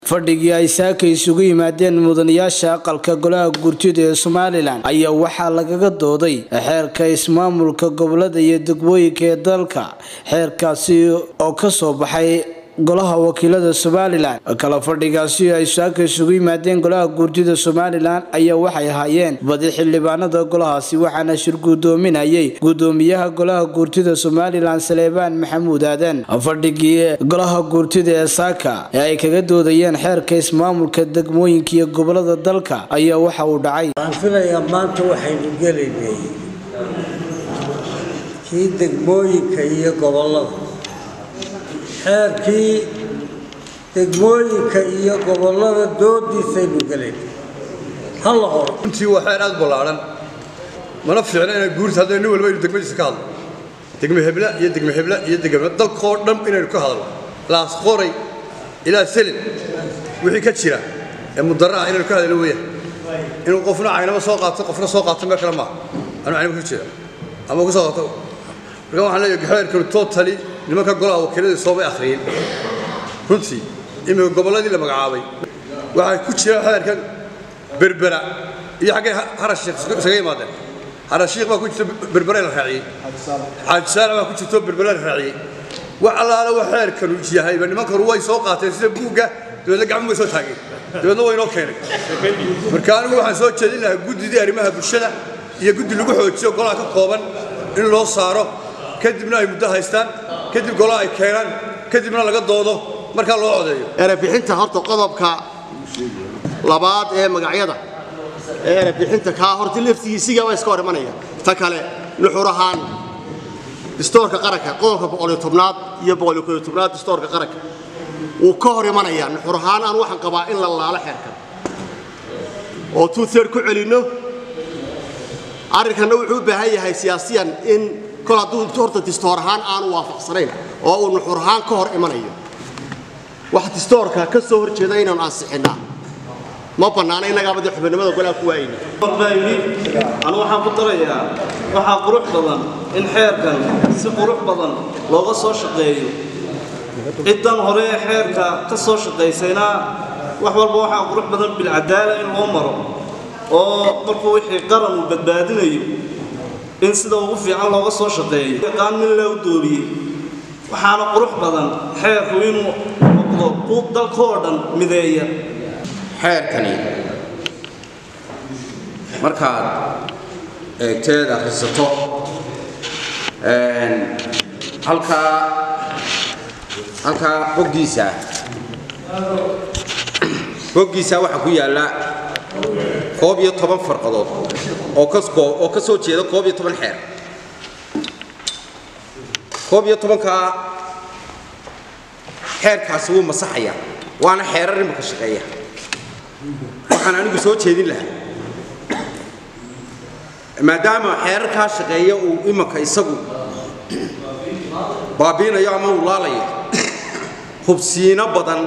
fadhigii ay saaka isugu yimaadeen mudanayaasha aqalka golaha guurtida ee somalilan ayaa waxaa lagaga dooday xeerka ismaamulka gobolada iyo degmooyinka ee dalka xeerkaasi oo kasoo baxay golaha wakiilada somalilan kala fadhigaasi ay saaka isugu yimaadeen golaha guurtida somalilan ayaa waxay ahaayeen badi xildhibaanada golahaasi waxaana shir guddoominayay guddoomiyaha golaha guurtida somalilan saleebaan maxamuud aadan fadhigii golaha guurtida ee saaka ee ay kaga doodayeen xeerka ismaamulka degmooyinka iyo gobolada dalka ayaa waxa uu dhacay waxaan filayaa maanta waxaynu gelaynay kii degmooyinka iyo gobolada xeerkii degmooyinka iyo gobolada doodiisaynu gelaynay hala horo runtii waa xeer aad ballaaran mana fiicna inay guurta haddana nin walba aynu degmadiisa ka hadlo degme hebla iyo degme hebla iyo degme dalkoo dhan inaynu ka hadlo laas qoray ilaa selin wixii ka jira ee mudara ah inaynu ka hadlo weeyaan inuu qofna caynama soo qaato qofna soo qaato meel kale maaha anuu caynama ka jeeda ama ku soo qaato marka waxaan leeyahay xeerkanu totally nimanka golaha wakiiladii soobay akhriyeen runtii imika gobolladii la magacaabay waxaa ku jira xeerkan berbera iyo xaggay harashiikh isaga yimaadeen harashiikh baa ku jirta berbera la raaciyey xaajisaala baa ku jirto berbera la raaciyey wax allaala wax xeerkanu yahayba nimankanu way soo qaateen sida buugga dabeedna gacmo way soo taageen dabeedna way inoo keenay marka anigu waxaan soo jeedin lahaa guddidii arrimaha bulshada iyo guddi lagu xoojiyo golaha ka kooban in loo saaro kadibna ay muddo haystaan kadib golaha ay keenaan kadibna laga doodo markaa loo codeeyo erebixinta horta qodobka labaad ee magacyada ee erebixinta kaa horta laftigiisiga waa iska hor imanaya ta kale nuxur ahaan distoorka qaranka qodobka boqoliyo tobnaad iyo boqoliyo kooyo tobnaad distoorka qaranka wuu ka hor imanayaa nuxur ahaan aan waxaan qabaa in la laalo xeerka oo two third ku celinno arrinkanna wuxuu u baahan yahay siyaasiyan in kol hadduu horta distoor ahaan aanu waafaqsanayn oo uu nuxur ahaan ka hor imanayo wax distoorka ka soo hor jeeda inaanu ansixinnaa ma bannaana innagaabadii xubinimada golaha ku waayeyna anu waxaan ku darayaa waxaa qurux badan in xeerkan si qurux badan looga soo shaqeeyo ciddan hore ee xeerka ka soo shaqaysayna wax walba waxaa qurux badan bilcadaala in loo maro oo markuu wixii qaran uu badbaadinayo in sida ugu fiican looga soo shaqeeyo yaqaan nin loo dooriyey waxaana qurux badan xeerku inuu noqdo quud dalkoo dhan mideeya xeerkani markaad eegteed akhrisato halkaa halkaa boggiisa boggiisa waxaa ku yaalla koob iyo toban farqadood oo oo ka soo jeeda koob iyo toban xeer koob iyo tobankaa xeerkaasi wuu masaxaya waana xeerar imaka shaqeeya waxaan anigu soo jeedin lahaa maadaama xeerarkaa shaqeeya uu imaka isagu baabiinayo ama uu laalayo hubsiino badan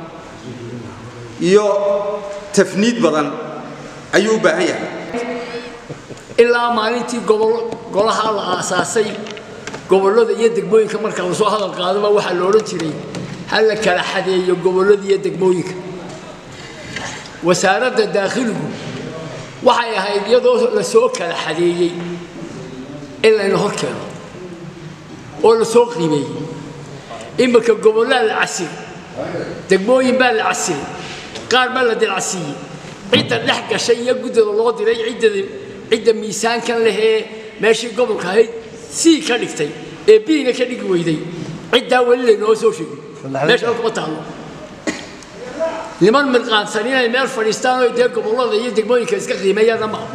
iyo tafniid badan ayuu u baahan yahay ilaa maalintii golaha la aasaasay gobollada iyo degmooyinka marka lasoo hadal qaadaba waxaa la odhan jiray ha la kala xadeeyo gobollada iyo degmooyinka wasaaradda daakhiligu waxay ahayd iyadoo la soo kala xadeeyey in layna hor keeno oo la soo qiimeeyey iminka gobollaa la casiri degmooyin baa la casiray qaar baa la dilcasiiyey cidda dhex gashay iyo guddida loo diray ciddada cidda miisaankan lehee meeshii gobolka ahayd sii ka dhigtay ee biina ka dhigi weyday ciddaa weli laynoo soo sheegin meesha kuma taallo niman mirqaansan inay meel fadhiistaan oo dee gobollada iyo degmooyinka iska qiimeeyaana maaha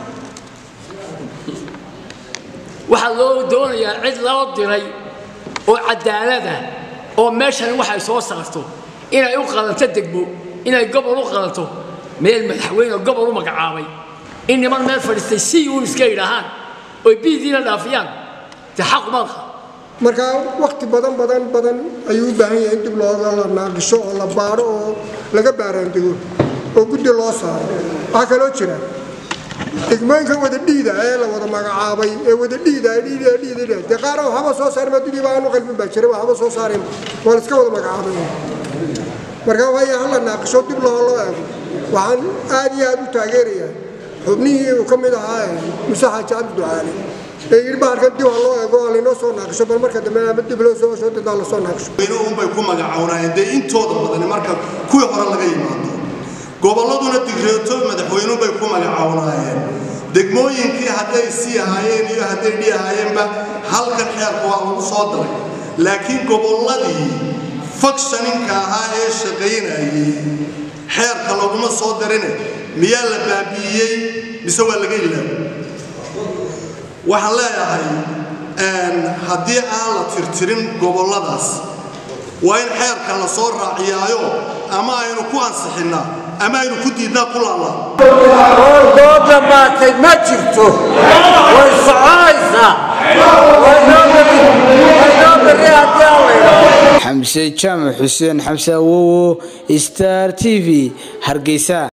waxaa loo doonayaa cid loo diray oo cadaalada oo meeshan waxay soo saarto inay u qalanto degmo inay gobol u qalanto meel madaxweyne gobol u magacaabay in niman meel fadhiistay si uun iska yidhaahaan oy biidiina dhaafiyaan dee xaqu ma laha marka wakti badan badan badan ayuu u baahan yahay in dib looga la naagisho oo la baadho oo laga baaraandego oo guddi loo saaro waxaa kaloo jira degmooyinka wada dhiida ee la wada magacaabay ee wada dhiida dhiida dhiida dee qaar waxba soo saarin adduunyaba aanu qalbin baa jira waxba soo saarin waa la iska wada magacaabay markaa waaya hala naaqisho dib loo loo eego waxaan aad iyo aad u taageerayaa xubnihii uu ka mid ahaa muse xaaji cabdi ducaale ee yidhi bahalkan dib ha loo eego oo laynoo soo naaqisho bal marka dambe ama dib loo soo soo dadaa lasoo naaqisho unbay ku magacoonayeen dee intooda badani marka kuwii hore laga yimaado gobolladuna digreeto madaxweynuhubay ku magacoonaayeen degmooyinkii hadday sii ahaayeen iyo hadday dhi ahaayeenba halkan xeerka waa lagu soo daray laakiin gobolladii fakshaninka ahaa ee shaqaynayay xeerka laguma soo darine miyaa la baabi'iyey mise waa laga ilaabay waxaan leeyahay haddii aan la tirtirin gobolladaas waa in xeerka la soo raaciyaayo ama aynu ku ansixinnaa ama aynu ku diidnaa ku laallaa oo dhammaatay ma jirto way soconaysaa waynoo berri haddii aan la idhaahdo xamse jaamac xuseen xamse awowo star t v hargeysa